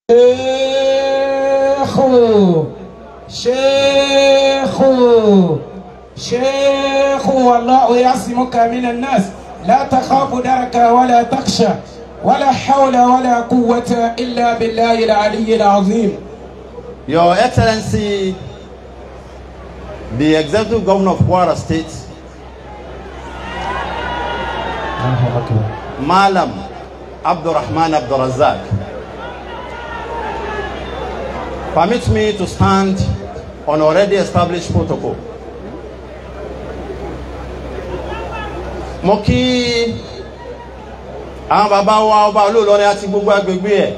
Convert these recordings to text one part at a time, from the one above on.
شيخ شيخ والله يعصمك من الناس لا تخاف دركا ولا تخشى ولا حول ولا قوة إلا بالله العلي العظيم Your Excellency, the Executive Governor of Kwara State, Malam Abdurrahman Abdurazak, permit me to stand on already established protocol. Mo kí àwọn bàbá wa ọba olóòlọ́rin àti gbogbo agbègbè ẹ̀.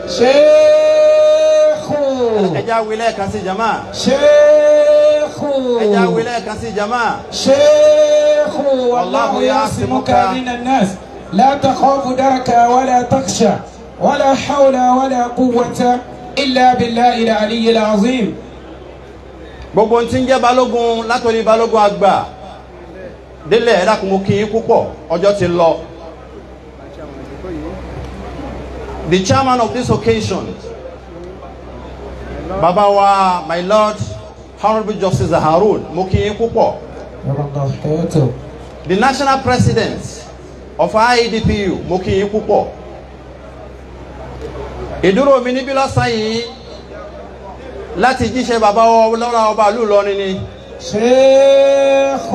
شيخ Ẹja wílẹ̀ kan sí jama. شيخ Ẹja wílẹ̀ kan sí jama. شيخ والله والله يعصمك يعصمك من الناس لا تخاف دركا ولا تخشى ولا حول ولا قوة إلا بالله العلي العظيم gbogbo ohun tí ń jẹ́ balógun látòrí balógun àgbà délẹ̀ ẹ̀dá kò mú kí yín púpọ̀ ọjọ́ ti lọ. the chairman of this occasion baba wa my lord honourable justice harun mo kí yín púpọ̀ يا الله حياته the national president of IEDPU mo kí yín púpọ̀ ìdúró mi níbí lọ́sàn yìí láti jíṣẹ́ baba wa lọ́la ọba ìlú Ìlọrin ni. شيخ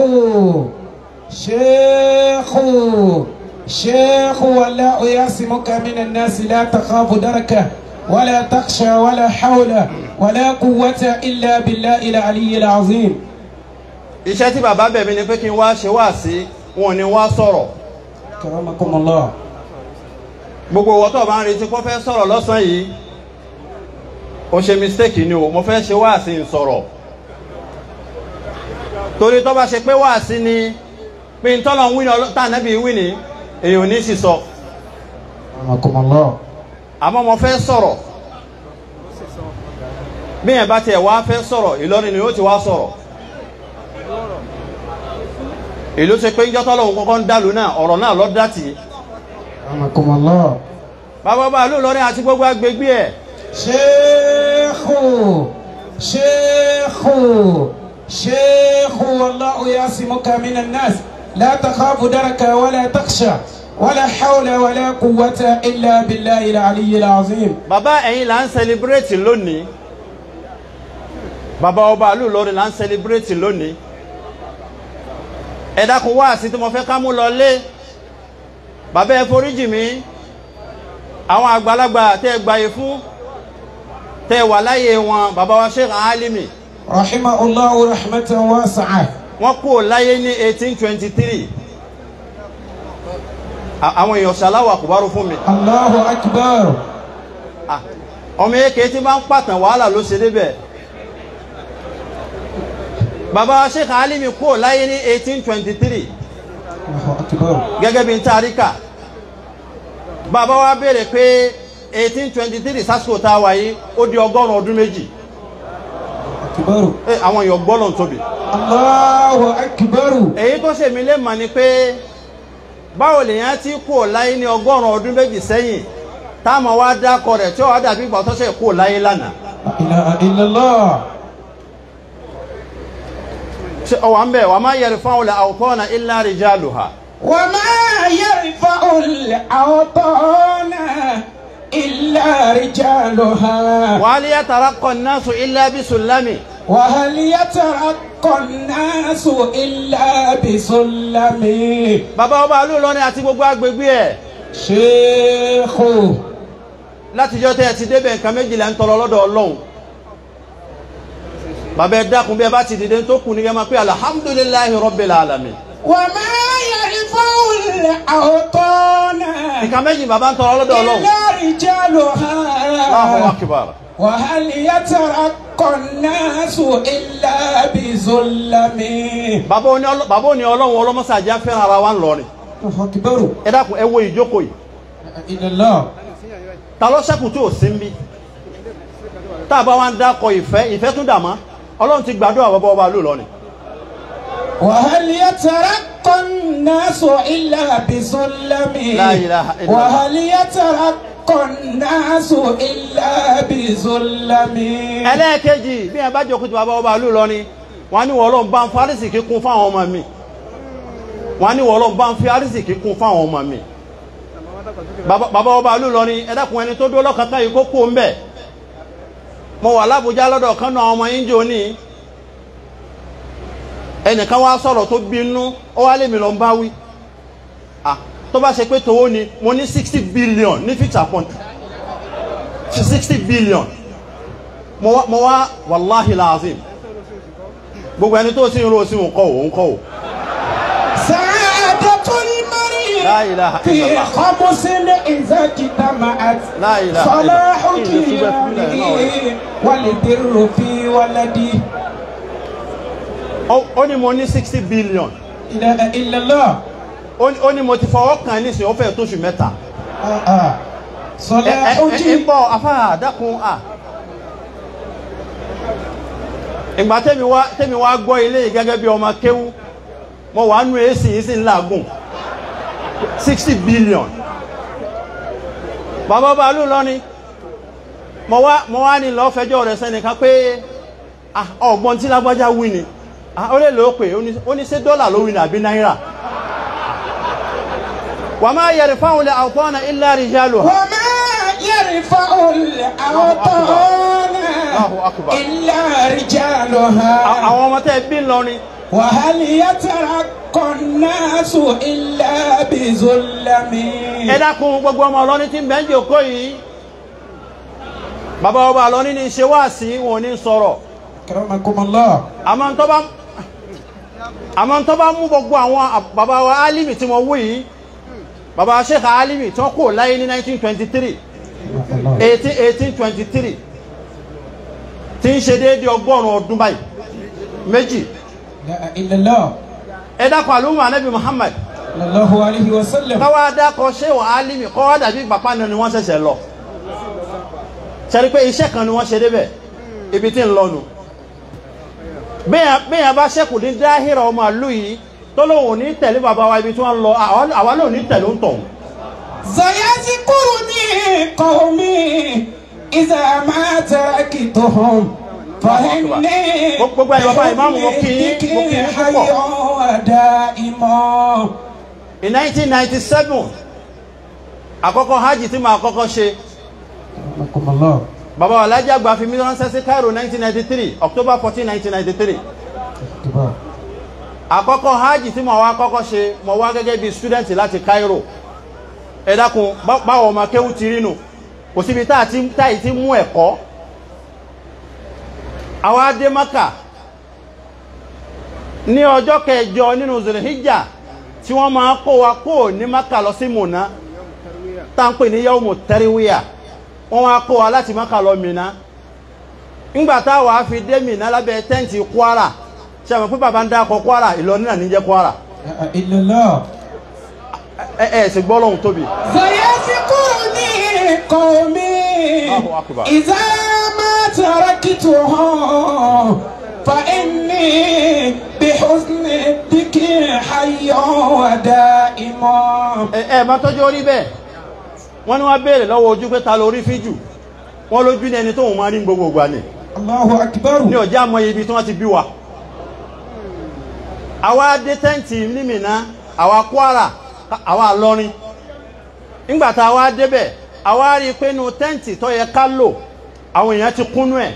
شيخ شيخ والله يعصمك من الناس لا تخاف دركه ولا تخشى ولا حول ولا قوة إلا بالله العلي العظيم iṣẹ́ tí bàbá bẹ̀ mí ni pé kí n wá ṣe wá sí wọn ni wá sọ̀rọ̀ كرمكم الله gbogbo ìwọ tó bá ń retí kó fẹ́ sọ̀rọ̀ lọ́sàn-án yìí ó ṣe mistake ni o mo fẹ́ ṣe wá sí n sọ̀rọ̀ torí tó bá ṣe pé wá sí ni pé n tọ́lọ̀ ń wí ní tànàbí wí ni èyàn ò ní sì sọ كرمكم الله àmọ́ mo fẹ́ sọ̀rọ̀ bí yẹn bá tiẹ̀ wá fẹ́ sọ̀rọ̀ Ìlọrin ni ó ti wá sọ̀rọ̀ ìlú ṣe pé ń jọ́ tọ́lọ̀ ń kọ́kọ́ ń dàlú náà ọ̀rọ̀ náà lọ́ dá tì í كرمكم الله bàbá bá lù lọ́rin àti gbogbo agbègbè ẹ̀ شيخ شيخ شيخ والله يعصمك من الناس لا تخاف دركا ولا تخشى ولا حول ولا قوة إلا بالله العلي العظيم bàbá ẹ̀yin là ń celebrate lónìí bàbá ọba lù lọ́rin là ń celebrate lónìí ẹ dákun wá sí tí mo fẹ́ ká mú lọ lé bàbá ẹ foríjì mi àwọn àgbàlagbà tẹ́ ẹ gbàyè fún tẹ́ ẹ wà láyé wọn bàbá wa Sheikh Alimi رحمه الله رحمة واسعة wọ́n kú láyé ní 1823 À- àwọn èèyàn ṣàláwà kùbárù fún mi الله أكبر Ah, ọmọ èké tí bá ń pàtàn wàhálà ló ṣe débẹ̀ bàbá Sheikh Alimi kú láyé ní 1823 الله أكبر gẹ́gẹ́ bí n tàríkà bàbá wa béèrè pé 1823 sásìkò tá a wà yìí ó di ọgọ́rùn ọdún méjì أكبر Eh, àwọn èèyàn gbọ́lọ̀ tóbi الله أكبر èyí tó ṣe mí lè mọ̀ ni pé báwo lèèyàn ti kú láyé ní ọgọ́rùn ọdún méjì sẹ́yìn táwọn wá dákọ rẹ̀ tí ó wá dàbí ìgbà tó ṣe kú láyé lánàá لا إله إلا الله ṣe ọwà ń bẹ̀ wà má yẹri fáwọn ilẹ̀ àwòkọ́nà ilá rijaluha وما يرفع الأوطان إلا رجالها wà á lè yàtàrà kọ́ náṣù ilá bí sùlámì وهل يترقى الناس إلا بسلم bàbá ọba alúlọ́rin àti gbogbo agbègbè ẹ̀ شيخ látijọ́ tẹ́ ẹ ti débẹ̀ nǹkan méjìlá ń tọrọ lọ́dọ̀ ọlọ́run bàbá ẹ dákun bí ẹ bá ti dìde tó kù ní kẹ́ máa pé alhamdulillahi rabbil alamin وما يرفع الأوطان nǹkan méjì bàbá ń tọrọ lọ́dọ̀ ọlọ́run إلا رجالها Allahu akbar وهل يترقى الناس إلا بظلم bàbá òní ọlọ́- bàbá òní ọlọ́run ọlọ́mọsàájá fẹ́ràn ara wa ń lọrin الله أكبر ẹ dákun ẹ wo ìjókòó yìí إلى الله ta ló ṣẹ́kù tí ò sí ń bí tá a bá wá ń dákọ ìfẹ́ ìfẹ́ tún dà mọ́ ọlọ́run ti gbàdúrà bàbá ọba alúlọ́rin وهل يترقى الناس إلا بسلم لا إله إلا الله. وهل يترقى الناس إلا بظلم ẹlẹ́ẹ̀kejì bí ẹ bá jókòó tí bàbá ọba ìlú lọ ni wọ́n ní wọ́n lọ bá ń fi àrísìkí kún fáwọn ọmọ mi wọ́n ní wọ́n lọ bá ń fi àrísìkí kún fáwọn ọmọ mi Bàbá- bàbá ọba ìlú lọ ni ẹ dákun ẹni tó dó lọ́kàtà yìí kó kó ń bẹ̀ mo wà lábújá lọ́dọ̀ kan náà ọmọ yín jò ní ẹnìkan wá sọ̀rọ̀ tó bínú ó wá lèmi lọ ń bá wí Ah, tó bá ṣe pé tòwó ni mo ní sixty billion ní fixed account sixty billion mo wá mo wá wàláhì láàzim gbogbo ẹni tó sí irú sí òun kọ́ òun kọ́ ò سعادة المرء لا إله إلا في الله. خمس إذا اجتمعت لا إله إلا صلاح الله. إن سبحان الله. كيانه والبر في ولدي Ó- ó ní mo ní sixty billion إله إلا الله ó ní- ó ní mo ti fọwọ́ kàn nísìnyí ó fẹ́ tóṣù mẹ́ta آه آه. ẹ صلاح ẹ ẹ ń كي bọ̀ afárá àdákun à ìgbà tẹ́mi wá tẹ́mi wá gbọ́ ilé yìí gẹ́gẹ́ bí ọmọ kéwú mo wà nù èsì yìí sì ń làágùn sixty billion bàbá bàálù lọ́ni mo wá mo wá ní lọ́ọ́ fẹjọ́ rẹ̀ sẹ́nìkan pé ah, ọ̀gbọ́n tí lágbájá wí ni Ah, ó lè lọ́ọ́ pé ó ní- ó ní ṣé dọ́là ló wí ni àbí náírà wà máa yẹrì fáwọn ilẹ̀ àwòtọ́nà ilẹ̀ àríjálù وما يرفع الأوطان الله أكبر. إلا رجالها àwọn ọmọ tẹ́ bí lọrin وهل يترقى الناس إلا بظلم ẹ dákun gbogbo ọmọ ọlọ́ni tí ń bẹ́ ń jòkó yìí bàbá ọba ọlọ́ni ní ṣe wá sí wọn ní sọ̀rọ̀ كرمكم الله àmọ́ tó bá àmọ́ tó bá mú gbogbo àwọn à- bàbá wa alimi tí wọ́n wú yìí bàbá sheikh alimi tí wọ́n kò láyé ní 1923 18 1823 tí ń ṣe déédé ọgọ́rùn ọdún báyìí méjì لا إله إلا الله ẹ dákun àlùmọ́ anábì muhammad صلى الله عليه وسلم káwá dákọ̀ ṣé wọ́n alimi kọ́ wá dàbí bàbá náà ni wọ́n ṣẹ̀ṣẹ̀ lọ ṣẹ́rí pé iṣẹ́ kan ni wọ́n ṣe débẹ̀ ibi tí ń lọ́nu bẹ́yàn bá ṣẹ́kù ní dáhìrà ọmọ àlú yìí tó lóhùn ní tẹ̀lé bàbá wa ibi tí wọ́n lọ àwa- àwa lóhùn ní tẹ̀lé ń tọ̀hún سيذكرني قومي إذا ما تركتهم فإني gbogbo ẹ̀yọ́ bàbá ìmáàmù mo kí yín mo kí yín púpọ̀ حي ودائما in 1997 àkọ́kọ́ hajj tí mo àkọ́kọ́ ṣe رحمكم الله bàbá wa Alhaji àgbà fi mí ránṣẹ́ sí Cairo 1993 October 14 1993 كبار àkọ́kọ́ hajj tí mo wá kọ́kọ́ ṣe mo wá gẹ́gẹ́ bí student láti Cairo ẹ dákun bá- báwo ọmọ kéwú ti rí nù kò síbi tá àti táyì ti mú ẹ̀kọ́ àwa dé Maka ní ọjọ́ kẹjọ nínú Zulhijja tí wọ́n máa kó wa kó ní Maka lọ sí Mùná tá ń pè ní yawmu tẹ́ríwíyà wọ́n wá kó wa láti Maka lọ Mínà ńgbà táwa fi dé Mínà lábẹ́ tẹ́ǹtì Kwara ṣe àmọ́ pé bàbá ń dákọ̀ Kwara Ìlọrin náà níjẹ́ Kwara لا إله إلا الله ẹ ẹ sì gbọ́ lọ́hùn tóbi سيذكرني قومي الله أكبر. إذا ما تركتهم فإني بحسن الذكر حي ودائما ẹ ẹ má tọ́jú orí bẹ́ẹ̀ wọ́n ní wọ́n béèrè lọ́wọ́ ojú pé ta lórí fíjù wọ́n lójú ní ẹni tóun máa rí gbogbo ìgbà ni الله أكبر ní ọjà mọ ibi tí wọ́n ti bí wa àwa dé tẹ́ǹtì nímìnà àwa Kwara àwa lọrin nígbà tá a wá débẹ̀ àwa rí i pé inú tẹ́ǹtì tó yẹ ká lò àwọn èèyàn ti kúnnú ẹ̀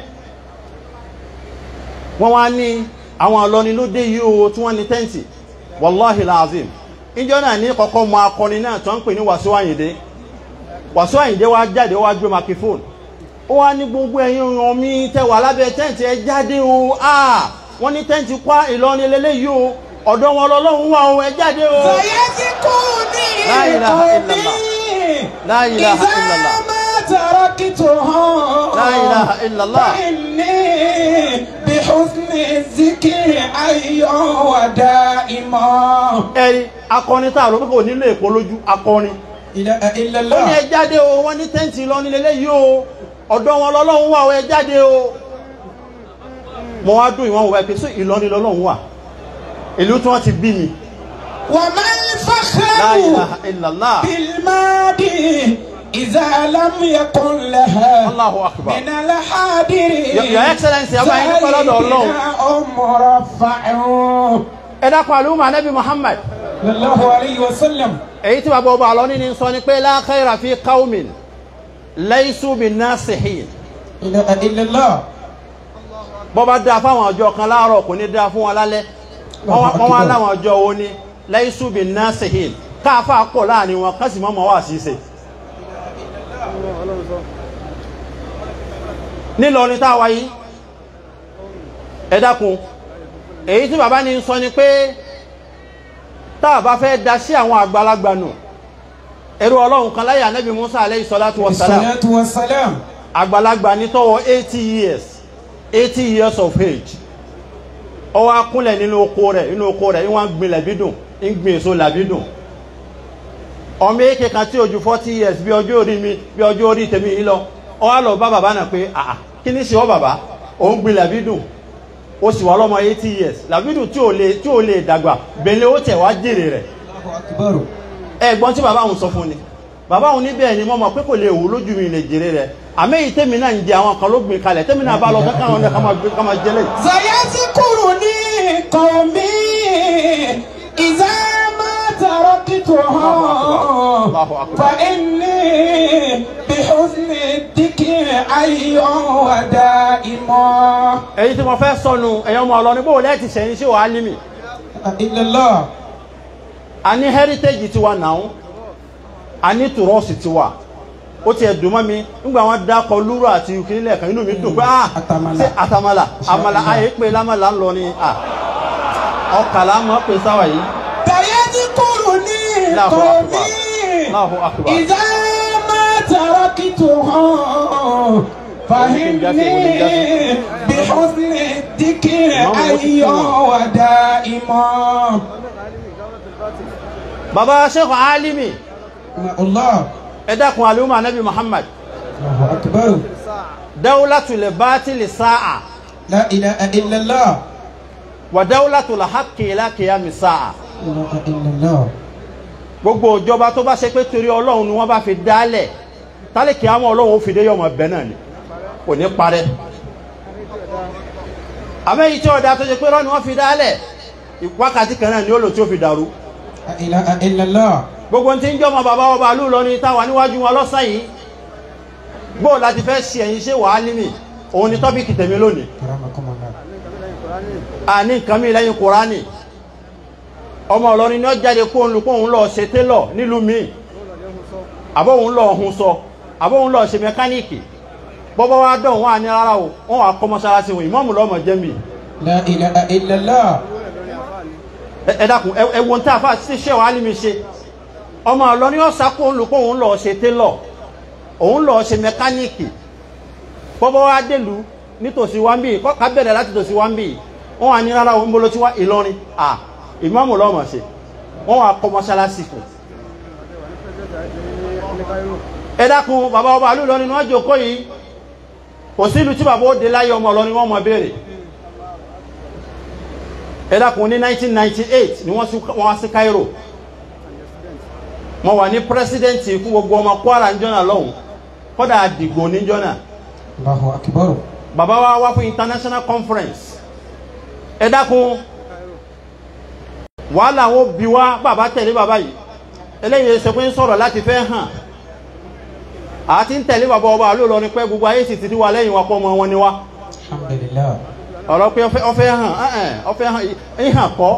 wọ́n wá ní àwọn ọlọ́ni ló dé yìí o tí wọ́n ní tẹ́ǹtì wàláhì láàzìm ìjọ náà ní kọ́kọ́ mọ akọni náà tó ń pè ní Wàsíù Àyìndé Wàsíù Àyìndé wá jáde wá gbé makifóònù ó wá ní gbogbo ẹ̀yin èèyàn mi tẹ́ wà lábẹ́ tẹ́ǹtì ẹ jáde o ah wọ́n ní tẹ́ǹtì kwá Ìlọrin lélẹ́yìí o ọ̀dọ̀ wọn lọ́lọ́run wà o ẹ jáde o. سيذكرني لا إله إلا الله. قومي لا إله إذا إلا الله. ما تركتهم لا إله إلا الله. فإني بحسن الذكر حي ودائما ẹ̀rí akọni tá a rò pé kò nílò èpo lójú akọni. إله إلا ó ní الله ẹ jáde o wọ́n ní tẹ́ǹtì Ìlọrin lélẹ́yìí o ọ̀dọ̀ wọn lọ́lọ́run wà o ẹ jáde o. mo wá dùn ìwọ̀n wọ̀ ẹ́ pé sí Ìlọrin lọ́lọ́run wà ìlú tí wọ́n ti bí mi. وما La الفخر ilaha illallah. بالماضي إذا لم يكن لها Allahu akbar. من الحاضرين Your- Your Excellency, ọba yìí dúpẹ́ lọ́dọ̀ Ọlọ́run. سيدنا مرفع ẹ dákun àlùmọ́ anabi muhammad صلى الله عليه وسلم èyí tí bàbá ọba àlọ́ ní sọ ni pé la khayra fi qawmin laysu bin nasihin إله إلا الله bọ́ bá dáa fáwọn ọjọ́ kan láàárọ̀ kò ní dáa fún wọn lálẹ́ wọ́n wá- wọ́n wá láwọn ọjọ́ wo ni laysu bin nasihin káàfà pọ̀ láàrin wọn kásì mọ́ mọ́ wà sí ṣe nílọrin tá a wáyé ẹ dákun èyí tí bàbá ní sọ ni pé tá a bá fẹ́ da sí àwọn àgbàlagbà nù ẹrú ọlọ́run kan láyé ànábì musa aleyhi salatu wa salam الصلاة والسلام àgbàlagbà ní tọwọ́ eighty years eighty years of age ó wá kúnlẹ̀ nínú oko rẹ̀ nínú oko rẹ̀ ìwọ̀n gbin làbídùn ń gbin èso làbídùn ọmọ èké kan tí ó ju forty years bí ọjọ́ orí mi bí ọjọ́ orí tèmi yìí lọ ó wá lọ bá bàbá náà pé àà kí ní ṣe ọ́ bàbá òun gbin làbídùn ó sì wà lọ́mọ eighty years làbídùn tí ò lè tí ò lè dàgbà bẹ̀lẹ̀ ó tẹ̀ wá jèrè rẹ̀ الله أكبر ẹ̀gbọ́n tí bàbá òun sọ fún ni bàbá òun níbẹ̀ ni mo mọ̀ pé kò lè wù lójú mi lè jèrè rẹ̀ àmì èyí tèmi náà ń jẹ àwọn kan ló gbìn kalẹ̀ tèmi náà bá lọ kankan wọn ká máa gbé ká máa jẹlẹ̀. سيذكرني قومي إذا ما تركتهم الله أكبر. فإني بحزن الذكر أي ودائما èyí tí mo fẹ́ sọnù ẹ̀yàn ọmọ ọlọ́ni bó lẹ́ẹ̀tì sẹ́yìn sí wàá límì إلا الله a ní heritage tiwa náà a ní tùrọ́ọ̀sì tiwa ó tiẹ̀ dùn mọ́ mi nígbà wọn dákọ̀ lúrò àti ìkínílẹ̀ kan inú mi dùn pé ah Àtàmàlà. ṣé àtàmàlà àmàlà ayé pé lámàlà ń lọ ni ah ọkàlà mọ́ pé sáwà yìí سيذكرني الله أكبر. قومي الله أكبر. إذا ما تركتهم فهمني بحسن الذكر أي ودائما baba sheikh alimi الله ẹ dákun aluma anabi muhammad الله أكبر dawlatul batili sa'a لا إله إلا الله wa dawlatul haqqi ila qiyami sa'a لا إله إلا الله gbogbo ìjọba tó bá ṣe pé torí ọlọ́run ni wọ́n bá fi dálẹ̀ tálíkì àwọn ọlọ́run ó fi dé yọmọ bẹ́ẹ̀ náà ni kò ní parẹ́ àmẹ́yìí tí ọ̀dà tó ṣe pé rọ́ọ̀ni wọ́n fi dálẹ̀ wákàtí kan náà ni ó lò tí ó fi dàrú لا إله إلا الله gbogbo tí ń jọmọ bàbá ọba àlú lọ ní táwa níwájú wọn lọ́sàn yìí gbóò láti fẹ́ ṣe ẹ̀yìn ṣé wàá límì òun ni tọ́pìkì tèmi lónìí كرمكم الله àní nǹkan mi lẹ́yìn kùránì ọmọ ọlọ́rin ní ó jáde kó ń lu kó ń lọ ṣe télọ̀ nílùú mi àbọ̀ òun lọ ọ̀hún sọ àbọ̀ òun lọ ṣe mẹkáníìkì bọ́bọ́ wá dán wọn àní rárá o wọn wà kọ́ mọ́ṣáláṣí wọn ìmọ̀ọ́mù lọ́mọ jẹ́ mi لا إله إلا الله ẹ ẹ dákun ẹ ẹ wo ní tí a fà sí ṣé wàá lími ṣe ọmọ ọlọ́rin ó sá kó ń lu kó ń lọ ṣe télọ̀ òun lọ ṣe mẹkáníìkì bọ́bọ́ wá délùú nítòsí wá ń bì kọ́ ká bẹ̀rẹ̀ láti tòsí wá ń bì wọ́n wà ní rárá òun bolo tí wá Ìlọrin à ìmáàmù lọ́mọ̀ ṣe wọ́n wà kọ́ mọ́ṣáláṣí fún ẹ dákun bàbá ọba àlú Ìlọrin ni wọ́n jókòó yìí kò sí ìlú tí bàbá ó dé láyé ọmọ Ìlọrin wọ́n mọ̀ béèrè ẹ dákun ní 1998 ni wọ́n sí- wọ́n wá sí Cairo mo wà ní pírẹsidẹ́ǹtì fún gbogbo ọmọ Kwara ń jọ́nà lọ́hùn kọ́dà àdìgbò ní jọ́nà الله أكبر bàbá wa wá fún international conference ẹ dákun wàhálà wọn bí wá bàbá tẹ̀lé bàbá yìí eléyìí ṣe pé ń sọ̀rọ̀ láti fẹ́ hàn àti ń tẹ̀lé bàbá ọba àlọ́ lọ ní pé gbogbo ayé sì ti rí wa lẹ́yìn wa pọ̀ mọ́ wọn ni wá الحمد لله ọ̀rọ̀ pé ọfẹ́ ọfẹ́ hàn ẹ̀ẹ́n ọfẹ́ hàn ìhàn kọ́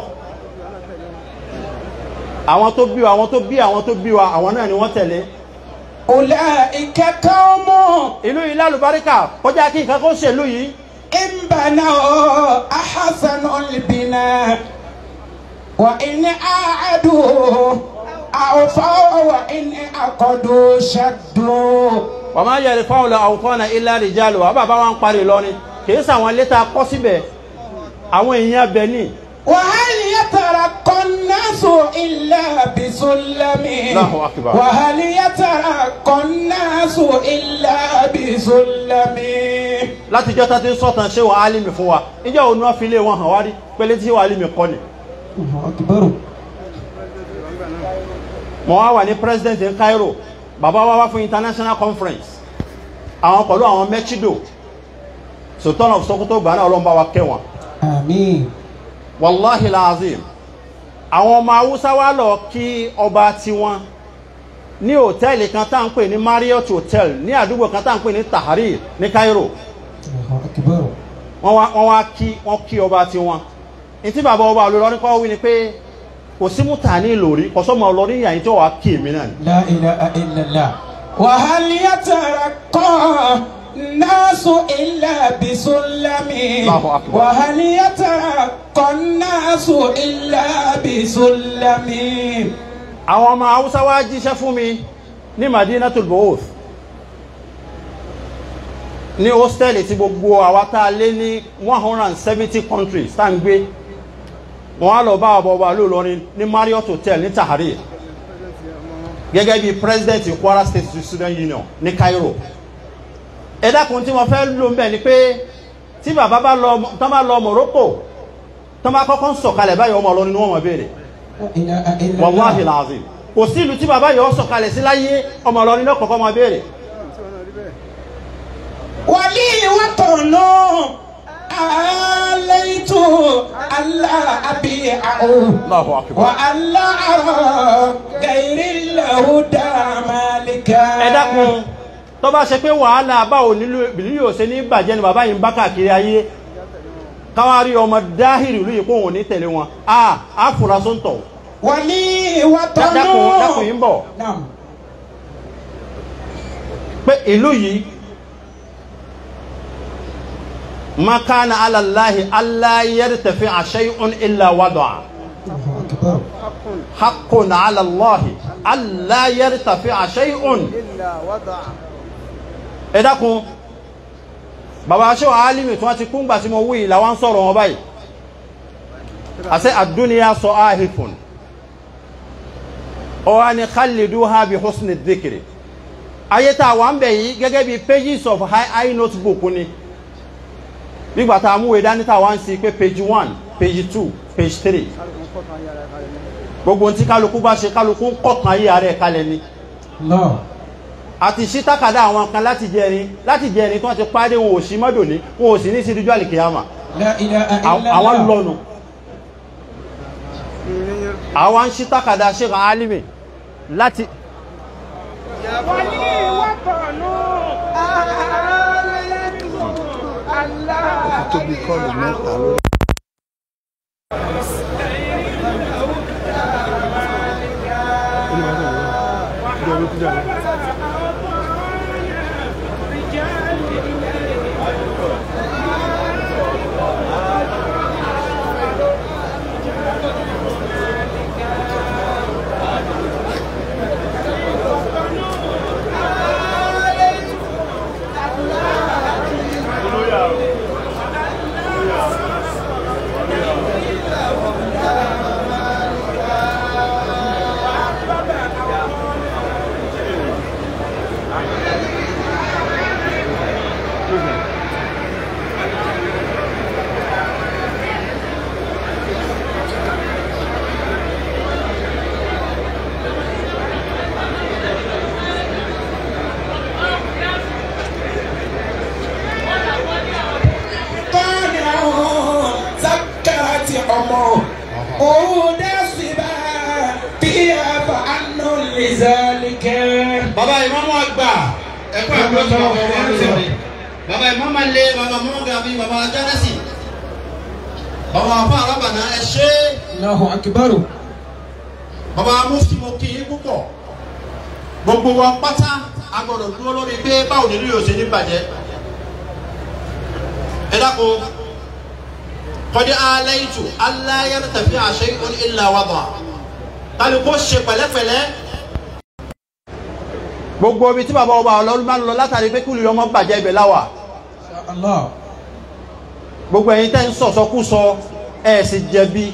àwọn tó bí wa àwọn tó bí àwọn tó bí wa àwọn náà ni wọ́n tẹ̀lé أولئك قوم ìlú yìí lálùbáríkà kọjá kí nǹkan kó ṣèlú yìí إن بنوا أحسن البناء وإن أعدوا أوفوا وإن أقدوا شدوا wọ́n máa yẹ̀rì fáwọn àwùtọ́nà ilá rìjálù wà bàbá wọn parí lọ ni kìí sàwọn létà kọ́ síbẹ̀ àwọn èèyàn bẹ̀ ní وهل يترقى الناس إلا بسلم الله أكبر. وهل يترقى الناس إلا بسلم látijọ́ tá ti ń sọ̀tàn ṣé wà álìmì fún wa ìjọ òun náà fi lé wọn hàn wá rí pẹ̀lẹ́ tí wà álìmì kọ́ ni الله أكبر mo wá wà ní president ní Cairo bàbá wa wá fún international conference àwọn pẹ̀lú àwọn mechido sultan of sokoto gbà náà ọlọ́mọba wa kẹ́ wọn àmín wàláhi laazim àwọn ọmọ haúsá wa lọ kí ọba tiwọn ní hòtẹ́ẹ̀lì kan tá à ń pè ní marriott hotel ní àdúgbò kan tá à ń pè ní tahrir ní cairo Allahu akbar wọ́n wá wọ́n wá kí wọ́n kí ọba tiwọn ní tí bàbá ọba olùlọrin kọ́ wí ni pé kò sí múta ní ìlòrí kò sọ́mọ ọlọ́rin yàyín tí wọ́n wá kí èmi náà ni. لا إله إلا الله وهل يترقى الناس إلا بسلم الله أكبر. وهل يترقى الناس إلا بسلم àwọn ọmọ haúsá wá jíṣẹ́ fún mi ní madinatul booth ní hostel tí gbogbo àwa tá a lé ní one hundred and seventy countries tá à ń gbé wọ́n á lọ bá ọba ọba lóòlọrin ní marriott hotel ní tahrir gẹ́gẹ́ bí president kwara state student union ní cairo ẹ dákun tí wọ́n fẹ́ lò ń bẹ̀ ni pé tí bàbá bá lọ tán bá lọ morocco tán bá kọ́kọ́ ń sọ̀kalẹ̀ báyìí ọmọ ọlọ́ni ni wọ́n mọ̀ béèrè لا إله إلا wàláhì الله làzìm kò sí ìlú tí bàbá yọ sọ̀kalẹ̀ sí láyé ọmọ ọlọ́rin náà kọ̀ọ̀kan máa béèrè ولي وطن عليت ألا أبيعه Allahu akbar. وألا أرى غير الهدى مالكا ẹ dákun tó bá ṣe pé wàhálà báwo nílùú ìbílú yóò ṣe ní bàjẹ́ ni bàbá yìí ń bá káàkiri ayé káwá rí ọmọ dáhìrì ìlú yìí kó wọn ò ní tẹ̀lé wọn a á fura sóńtọ̀ ولي Dá- وطن dákun dákun yìí ń bọ̀ نعم pé ìlú yìí makana alallahi alayar tafi a shay'un illa wada'a الله أكبر haqqun alallahi alayar tafi a shay'un إلا وضع ẹ dákun bàbá aṣọ alimi tí wọ́n ti kún gbà tí mo wí ìlà wọ́n sọ̀rọ̀ wọn báyìí àṣẹ àdúnìyà sọ áhìfún ọwá ni khaliduha bi husni dhikri ayé tá a wà ń bẹ̀ yìí gẹ́gẹ́ bí pages of high high notebook ni nígbà tá a mú ìdání tá a wá ń sí pé page one page two page three gbogbo ohun tí kálukú bá ṣe kálukú ń kọ̀kan ayé ara ẹ̀ kalẹ̀ ni الله àti sí tákàdá àwọn kan láti jẹrin láti jẹrin tí wọ́n ti pàdé wọn ò sí mọ́dò ní wọn ò sí ní sídújú àlìkìyàmà لا إله إلا àwọn الله lọ́nu àwọn ń sí tákàdá Sheikh Alimi láti tóbi kọ́ọ̀lù mẹ́ta lórí. طالع سكرت عمره قود الصبا فيها فأن لذلك bàbá ìmáàmù àgbà ẹ̀kọ́ àgbà tó wà wọ́n wọ́n sọ̀rọ̀ bàbá ìmáàmù alẹ́ bàbá mọ́mọ́ gàbí bàbá ajánásì bàbá àfa arábànà ẹ ṣe الله أكبر bàbá mufti mo kí yín púpọ̀ gbogbo wa pátá a gbọ́dọ̀ dúró lórí pé báwo nílùú yóò ṣe ní bàjẹ́ ẹ dákun kọ́dí aláìtù aláyẹ̀rẹ̀ tàbí àṣẹ ìkún ìlà wàdà kálukó ṣe pẹ̀lẹ́pẹ̀lẹ́ gbogbo ibi tí bàbá ọba ọlọ́run bá ń lọ látàrí pé kúlù ọmọ bàjẹ́ ibẹ̀ láwà الله gbogbo ẹ̀yin tẹ́ ń sọ̀sọ́kúsọ ẹ̀ sì jẹ̀bi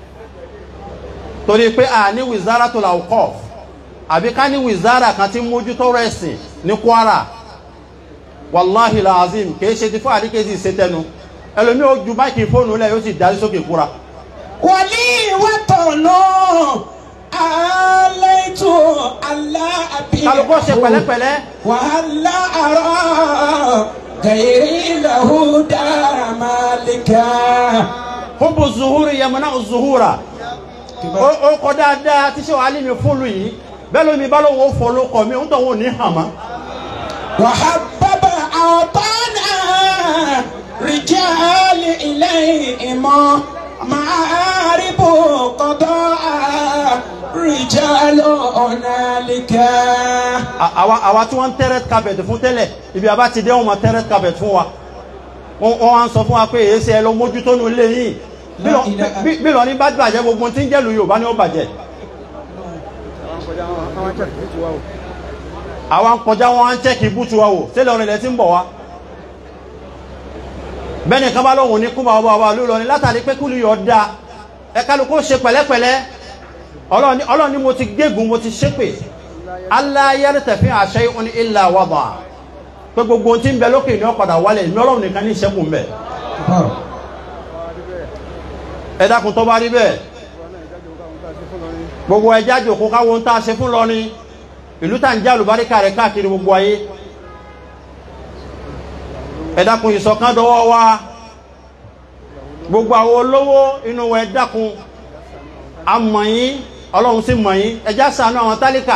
torí pé a ní wizara tó la kọ́ àbí ká ní wizara kan tí ń mójútó rẹ̀sìn ní Kwara wàláhì làzim kìí ṣe ti fún àdíkèsí ìṣètẹnu ẹlòmí ó ju máìkì fóònù lẹ̀ yóò sì darí sókè kúra ولي وطن عليت ألا kálukọ́ ṣe أبيعه pẹ̀lẹ́pẹ̀lẹ́ وهلا أرى غيري له دار مالكا hubu zuhuri yamuna zuhura ó ó kọ dáadáa tí ṣe wàá lé mi fúnlu yìí bẹ́ẹ̀ ló mi bá lóun ó fọ ló kọ mi ó tọ̀ wọn ò ní hàn mọ́. وحبب أوطانا رجال إليهم معارب قضاء رجال هنالك À- àwa àwa tí wọ́n ń tẹ́rẹ́t carpet fún tẹ́lẹ̀ ibi àbá ti dé wọn mọ tẹ́rẹ́t carpet fún wa wọ́n wọ́n wá ń sọ fún wa pé èyí ṣe ẹ lọ mójútó nu ilé yìí bí lọ- La ilaha- bí- bí lọ ní bá bàjẹ́ gbogbo tí ń jẹ́ lu Yorùbá ni ó bàjẹ́ àwa ń kọjá wọn á ń chẹ́kì bútu wa wò sílẹ̀ ọ̀rìn ilẹ̀ tí ń bọ̀ wá bẹ́ẹ̀ni kan bá lóhùn ní kú bá ọba ọba ló lọ ní látàrí pé kúlù yọ̀ da ẹ kálukú ṣe pẹ̀lẹ́pẹ̀lẹ́ Ọlọ́run ní- Ọlọ́run ní mo ti gégùn mo ti ṣépè aláyẹ̀rì tẹ̀fín àṣẹ ìhun ilà wàbà pé gbogbo ohun tí ń bẹ lókè ní ọ̀padà wálẹ̀ ìmí Ọlọ́run nìkan ní ìṣẹ́kùn bẹ̀ ẹ dákun tó bá rí bẹ́ẹ̀ gbogbo ẹja jòkó káwọn ń tá a ṣe fún lọ ní ìlú tá ń já àlùbáríkà rẹ̀ káàkiri gbogbo ayé ẹ dákun ìṣọ̀kan dọwọ́ wa gbogbo àwọn olówó inú wa ẹ dákun a mọ̀ yín ọlọ́run sì mọ̀ yín ẹjá ṣàánú àwọn tálíkà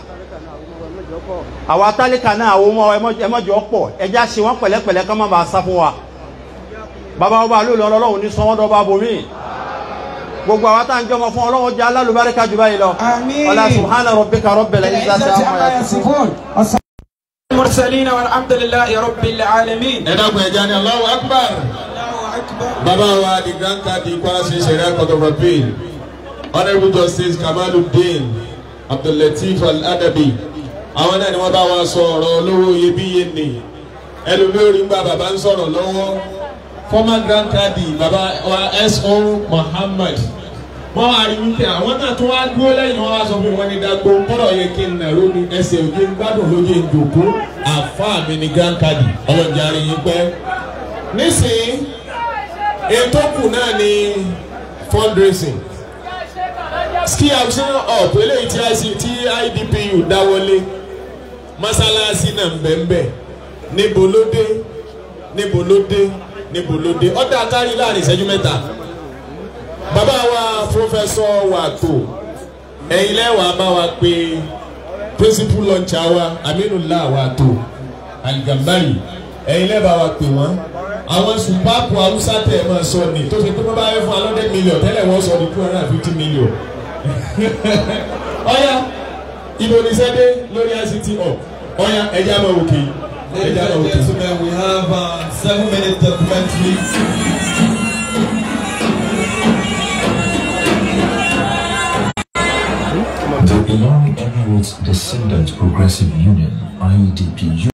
àwọn tálíkà náà àwọn ọmọ ẹmọ́jọ́ pọ̀ ẹjá ṣe wọ́n pẹ̀lẹ́pẹ̀lẹ́ kọ́ má bàa sá fún wa bàbá ọba ló lọ ọlọ́run ní sanwó-dọ́ bá bomi gbogbo àwọn tá à ń jọmọ fún ọlọ́run jẹ́ alálùbáríkà jù báyìí lọ آمين ọlá subhana rabbika rabbil izzati العزة amma عما yasifun. يصفون والسلام على المرسلين والحمد لله رب العالمين ẹ dákun ẹja ni Allahu Akbar الله أكبر bàbá wa the grand cadi Kwara State Sharia Court of Appeal honourable justice Kamaluddin Abdullateef Al-Adabi àwọn náà ni wọ́n bá wa sọ ọ̀rọ̀ olówó iyebíye ni ẹlòmíì gba bàbá ń sọ̀rọ̀ lọ́wọ́ former grand cadi bàbá wa S.O. Muhammad wọ́n wá rí wípé àwọn náà tún wá dúró lẹ́yìn wọn wá sọ fún wọn ní dàgbò kọ́dọ̀ yẹ kí n nà lórí ẹsẹ̀ òjò ń gbádùn lóye ìjòkó àfáà mi ní grand cadi ọlọ́jà rí yín pẹ́ nísìnyí ètò kù náà ni fundraising ski action up eléyìí tí IC tí IDPU dáwọlé mọ́sálásí náà ń bẹ̀ ń bẹ̀ níbo ló dé níbo ló dé níbo ló dé ọ̀dà kárí láàrin ìṣẹ́jú mẹ́ta bàbá wa pọfẹsọ wàtò ẹ̀yin lẹ́wàá bá wa pé principal launcher wa Aminullah wàtò Al-Gambari ẹ̀yin lẹ́bàá wa pè wọ́n àwọn sùpáàpù haúsá tẹ̀ ẹ̀ máa sọ ni tó ṣe pé wọ́n bá yẹ fún alọ́dẹ mílíọ̀n tẹ́lẹ̀ wọ́n sọ ní two hundred and fifty million. ọ̀ya ibo ni sẹ́dẹ̀ lórí ICT hub ọ̀ya ẹ̀jẹ̀ àmọ́ òkè Ladies ẹ̀jẹ̀ àmọ́ and òkè. gentlemen, we have uh, seven minutes documentary. The Ilorin Emirates Descendant Progressive Union, IEDP